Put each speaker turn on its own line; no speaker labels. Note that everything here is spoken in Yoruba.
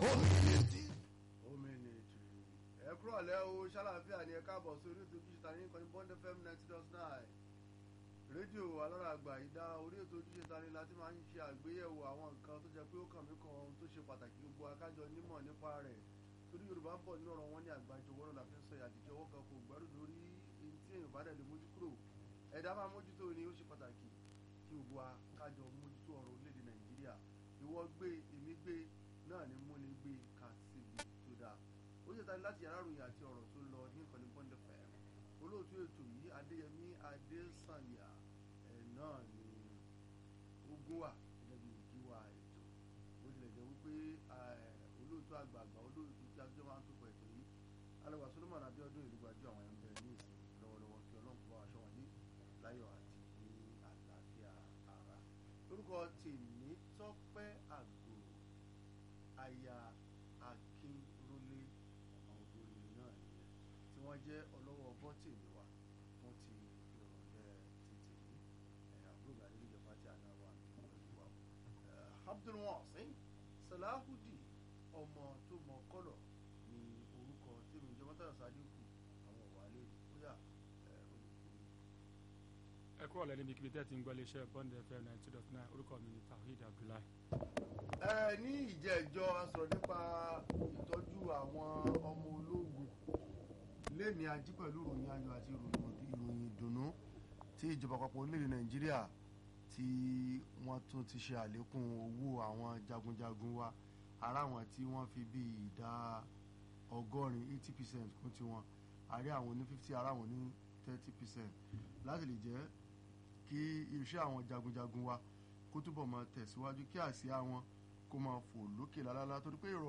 Omility.
Omility. ẹ kúrò lẹ́ o ṣàlàáfíà ni ẹ káàbọ̀ sórí ètò ojúṣe ta ní ìkànnì Bond FM ninety dot nine rédíò alára àgbà ìdá orí ètò ojúṣe ta ni láti máa ń ṣe àgbéyẹ̀wò àwọn nǹkan tó jẹ́ pé ó kàn mí kan ohun tó ṣe pàtàkì gbogbo akájọ nímọ̀ nípa rẹ̀ torí Yorùbá ń bọ̀ nínú ọ̀rọ̀ wọn ní àgbájọ wọ́rọ̀ la fi ń sọ àtijọ́ ọwọ́ kan kò gbẹ́rù lórí èyí tí èèyàn bá dẹ̀ lè mójú kúrò ẹ̀dá máa mójútó ni ó ṣe pàtàkì kí gbogbo akájọ mójútó ọ̀rọ̀ orílẹ̀-èdè Nàìjíríà ìwọ gbé èmi gbé náà ni múni gbé ká síbi tó dáa ó ṣe tani láti yàrá ìròyìn àti ọ̀rọ̀ tó lọ ní ìkànnì Bond FM olóòtú ètò yìí Adéyẹmí Adésànyà ẹ̀ náà ni ogun wà gẹ́gẹ́ bí ìkíwà ètò bó tilẹ̀ jẹ́ wípé olóòtú àgbààgbà olóòtú tí a jọ máa ń tó pọ̀ ètò yìí alẹ́wà Solomon Abíọ́dún ìlú gbajú àwọn ẹ̀ ń bẹ ní ìsìn lọ́wọ́lọ́wọ́ kí Ọlọ́run kó bá wa ṣọ́ wọn ní láyọ̀ àti ní àlàáfíà ara lórúkọ tèmi Tọ́pẹ́ Àgòrò aya Akínrólé àwọn obìnrin náà nìyẹn tí wọ́n jẹ́ ọlọ́wọ́ bọ́tìnì wa fún ti ìrọ̀lẹ́ títì yìí àbúrò àdéhùn pàtí àná wa pẹ̀lú wa. Abdulwasin Salahudi ọmọ tó mọ kọ́lọ̀ ni orúkọ tèmi ìjọba tàyọ̀ sádíkù àwọn ọ̀wálé bóyá
ẹ kúrò lẹ́ni bí kíbi tẹ́ ti ń gbọ́ iléeṣẹ́ Bond FM ninety dot nine orúkọ mi ni Tawhid Abdullahi.
ẹ ní ìjẹ́jọ́ a sọ̀rọ̀ nípa ìtọ́jú àwọn ọmọ ológun lẹ́ni ají pẹ̀lú ìròyìn ayọ̀ àti ìròyìn ìdùnnú tí ìjọba àpapọ̀ orílẹ̀-èdè Nàìjíríà tí wọ́n tún ti ṣe àlékún owó àwọn jagunjagun wa ara àwọn tí wọ́n fi bí ìdá ọgọ́rin eighty percent kún tiwọn àrí àwọn ní fifty ara àwọn ní thirty percent láti lè jẹ́ kí iṣẹ́ àwọn jagunjagun wa kó túbọ̀ máa tẹ̀síwájú kí àsíá wọn kó máa fò lókè lálálá torí pé ìrọ̀